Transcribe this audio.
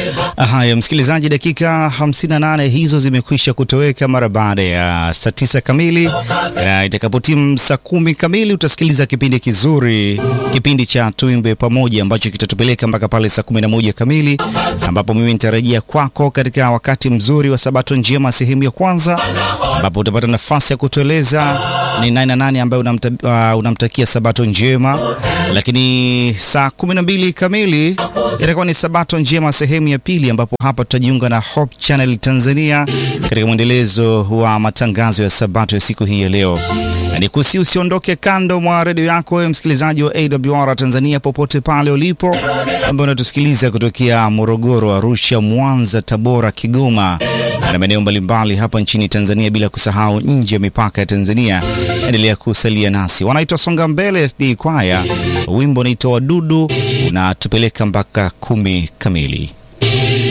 Haya, msikilizaji, dakika 58 hizo zimekwisha kutoweka mara baada ya saa tisa kamili. Uh, itakapotimu saa kumi kamili utasikiliza kipindi kizuri, kipindi cha Tuimbe Pamoja ambacho kitatupeleka mpaka pale saa 11 kamili, ambapo mimi nitarejea kwako katika wakati mzuri wa Sabato Njema sehemu ya kwanza, ambapo utapata nafasi ya kutueleza ni nani na nani ambaye unamta, uh, unamtakia Sabato njema, lakini saa 12 kamili itakuwa ni Sabato Njema sehemu ya pili, ambapo hapa tutajiunga na Hope Channel Tanzania katika mwendelezo wa matangazo ya Sabato ya siku hii ya leo. Ni kusi usiondoke kando mwa redio yako wewe msikilizaji wa AWR Tanzania popote pale ulipo, ambaye unatusikiliza kutokea Morogoro, Arusha, Mwanza, Tabora, Kigoma na maeneo mbalimbali hapa nchini Tanzania, bila kusahau nje ya mipaka ya Tanzania. Endelea kusalia nasi. Wanaitwa Songa Mbele SD Kwaya, wimbo unaitwa Wadudu, unatupeleka mpaka kumi kamili.